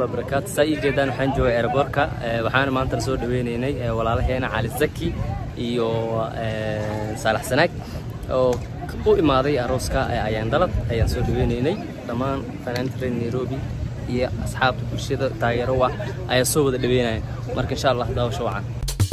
waraxmatullahi wabarakaatu saa ii jeedaan waxaan joogay airboortka waxaana maanta soo dhaweynaynay walaalaheena cali zaki iyo saalax sanaag oo u imaaday arooska ayaan dalad ayaan soo dhaweynaynay dhammaan fanaaniinta reer nairobi iyo asxaabta bulshada taageero ah ayaa soo wada dhaweynaya marka insha allah daawasho wacan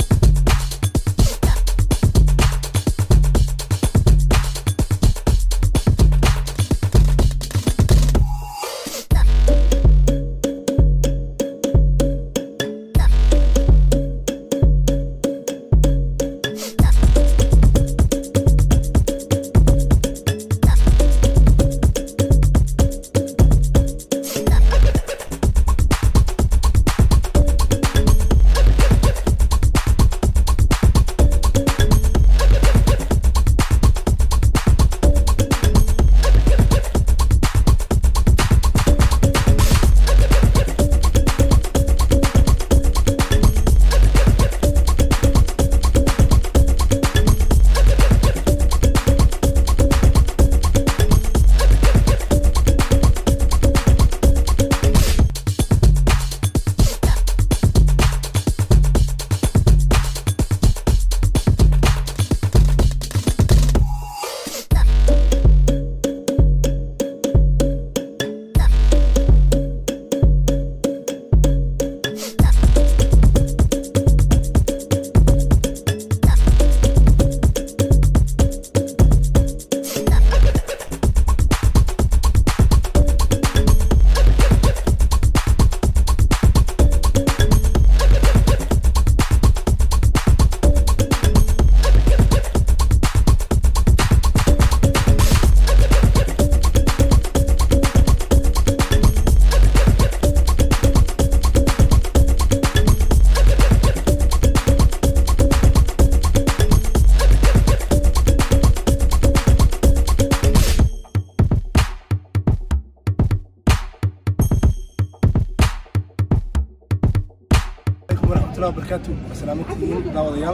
barkaatu salaamatihiin daawadayaal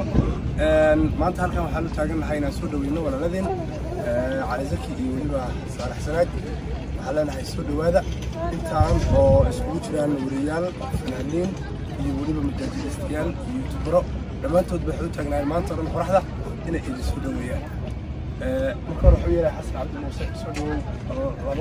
maanta halkan waxaan u taagan nahay inaan soo dhaweyno walaaladeen cali zaki iyo weliba saalax sanaag waxaan leenahay soo dhowaada intaan oo isugu jiraan wariyaal fanaaniin iyo weliba majaajilistayaal iyo yutubaro dhammaantoodba waxay u taagnaayeen maanta o dhan qoraxda inay idin soo dhoweeyaan marka hore wuxuu yeelay xasan cabdi muuse soo dhawow laba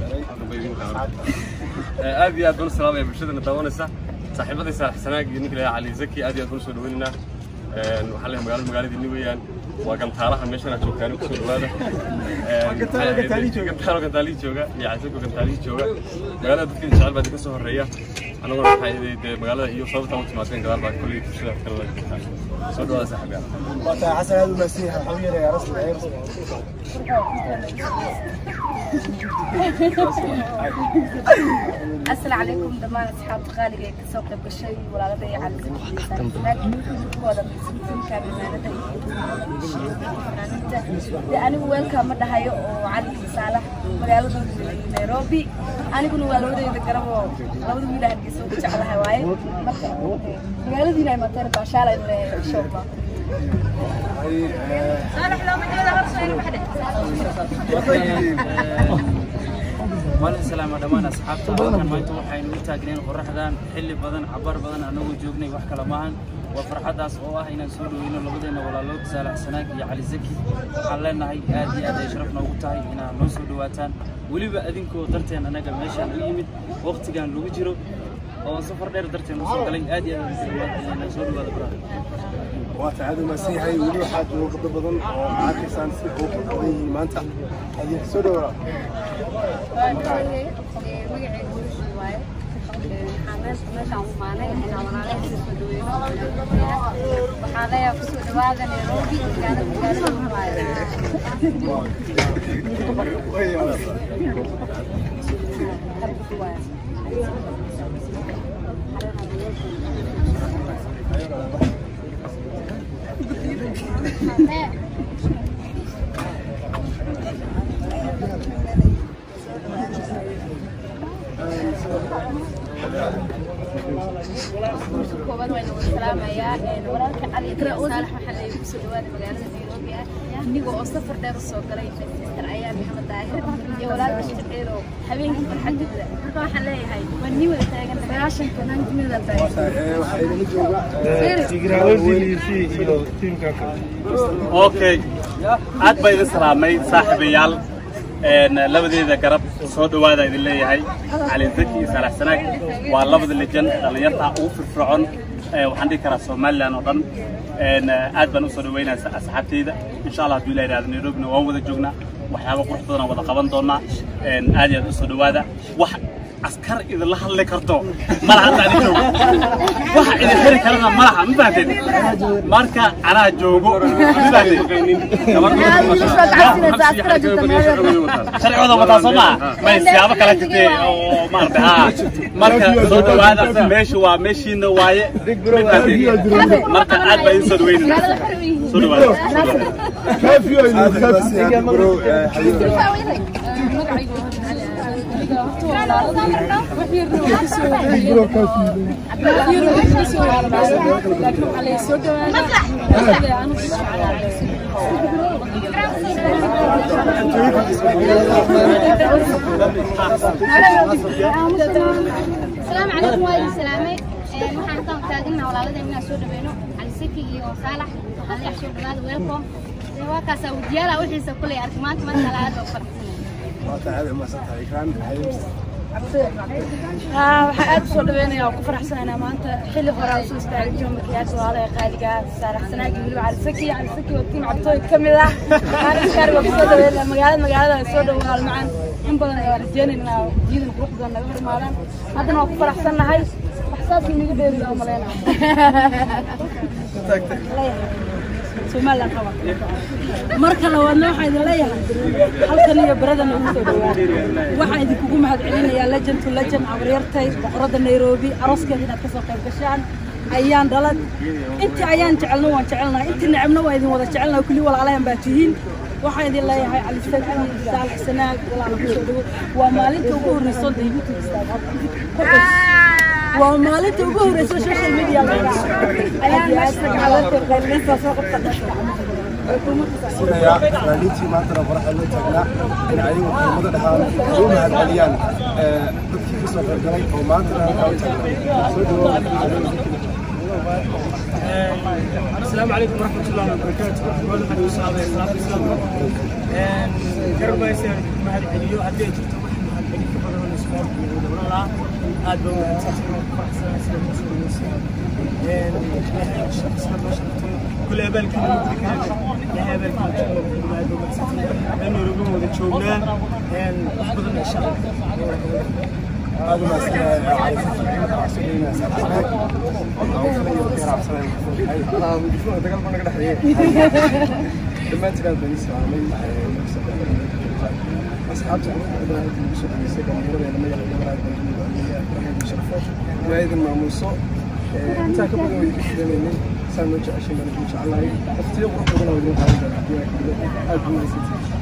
aad iyo aad baan u salaamaya bulshadana daawanaysa saaxiibadii saalax sanaag iyo ninka lahaa cali zaki aad iyo aad baan u soo dhaweynaynaa waxaan leeyahay magaalada magaaladiinni weeyaan waa gantaalaha meeshan aad joogtaan kusoo dhawaada gantaalo gantaalihii jooga iyo casako gantaalihii jooga magaalada dadka jecel baa idinka soo horeeya anaguna waxay dee magaalada iyo sababta u timaadeen gadaal baa kolley bulshada kale la jirtaan soo dhawaada saaxiibyaal waa tahay xasan aad u mahadsan yahay waxaa u yeelayaa rasmi ee السلام عليكم دمان أصحاب غالي كسوق بشيء ولا لدي على كودا بسمتين كان أنا وين كان مدة هاي وعلي صالح مقالة نيروبي أنا كنت والودي ذكره لو دي ميلا هدي سوق على هواي مقالة دي نايمة ترى عشان الشوبة صالح لو مدة هذا غير واحدة maalin salaama dhammaan asxaabta halkan maanta waxaynu u taagneen qoraxdan xilli badan cabar badan anagoo joognay wax kale maahan waa farxaddaas oo ah inaan soo dhaweyno labadeena walaalood saalax sanaag iyo cali zaki waxaan leenahay aad iyo aad ay sharaf noogu tahay inaad noo soo dhawaataan weliba adinkoo darteen anaga meeshaan u yimid waqtigan lagu jiro oo safar dheer darteen usoo galay aad iyo aad soo dhawaada baraha waa tahay aad u mahadsan yahay weli waxaa jooga gabdho badan oo arkaysaan si ugu badan yihiin maanta idinka soo dhawaa waxaa leeyahay kusoo dhawaada nairobi magaalada magaalada koobaad waynu salaamayaa walaalka cali saalax waxaa laygu kusoo dhawaada magaalada nairobi ah anigoo oo safar dheer usoo galay sister ayaa maxamed daahir iyo walaalka shaqeerow habeenkii farxadooda marka waxaan leeyahay waa nii wada taagan sagaashanka nantimida waxaa idinla jooga okay aad baa idin salaamay saaxiibayaal een labadeeda garab soo dhawaada idin leeyahay cali zaki iyo saalax sanaag waa labada lejan dhallinyarta ugu firfircoon ee waxaan dhihi karaa somalilan oo dhan een aad baan usoo dhaweynaya asxaabteyda insha allah hadduu ilaha yidhahdo nairobina waan wada joognaa waxyaabo qurux badan aan wada qaban doonaa een aad iyo aad usoo dhawaada wax askar idinla hadli karto malaha hadda ani joogo waxa idin heli karana malaha ma fahanteen marka anaa joogo ma fahanteen sharcigooda wataa soo maa may siyaabo kala jirtee oo maarata haa marka soo dhawaada meeshu waa meeshiina waaye ma fahanteen marka aad baa idin soo dhaweynayna soo dhawaada bro xabiib السلام عليكم وعليكم السلام waxaan halkaan taagannaha walaaladeen inaan soo dhaweyno cali saki iyo saalax waxaan leeyahay soo dhawaada welcome waa kaasaa wajiyaala wixiisa kuley arki maanta maanta aad oo faraxsanay waa tahay aad umahadsan tahay ikraan xabiib waxaan aad usoo dhaweynayaa oo ku faraxsanaynaa maanta xilli hore aan soo istaagay jiro makiyaasha walaalaha qaaliga saaraxsanaag iyo weliba calisaki calisaki waa tiim cabtooy ka mid ah aaniskaari waa kusoo dhaweynaa magaalada magaalada soo dhawaal macaan in badan ayaa rajeynaynaa jiidan qurux badan naga hor imaadaan haddana waa ku faraxsannahay wax saas inaga dheeriyo oo maleynaa somalilan qaba marka labaadna waxaa idin leeyahay halkan iyo baradan ugu soo dhawaada waxaan idinkugu mahadcelinayaa legend to legend cabaryartay boqoradda nairobi arooskeeda inaad kasoo qayb gashaan ayaan dhalad intii ayaan jecelna waan jecelnahay intii necebna waa idin wada jecelnahay kulli walaalahan baa tihiin waxaan idin leeyahay cali saki saalax sanaag walaala kusoo dhawo waa maalinta ugu horreyso da youtube istaag waa maalinta ugu horreyso social media laga ayaan meesha gacalada qayleysa soo qabta sidayaa fanaaniintii maantana qoraxa loo taagnaa in ayagu qiimada dhahaan u mahadceliyaan dadkii ka soo qaybgalay oo maantana halkaa u taagnaa soo dhawaada السلام عليكم ورحمة الله وبركاته. أقول لك إن شاء الله إسلام إسلام. قرب يصير ما هذه اليوم هدي جبت واحد ما هذه اليوم كبر من الأسبوع يقول والله هذا هو أساسا فرح سنة سنة مسؤول مسؤول. الشخص ما شفته كل هبل كان مدرك هذا لا هبل كان مدرك هذا هو مسؤول. لأنه رجوم وذا شغلان أفضل إن شاء الله. aad u mahadsanyahay cali saki dhammaantiin aad baan ii salaamay asxaabta quruxda badan aad ugu soo dhageysay dhallinyaradeena magaca gabaraaad sharfo ilaa idin maamuuso intaa ka badan waa idinka filanaynin saan noo jeceshay baan idin jeclahay waqtiyo qurux badan oo idin qaadan doona aad buu mahadsantihin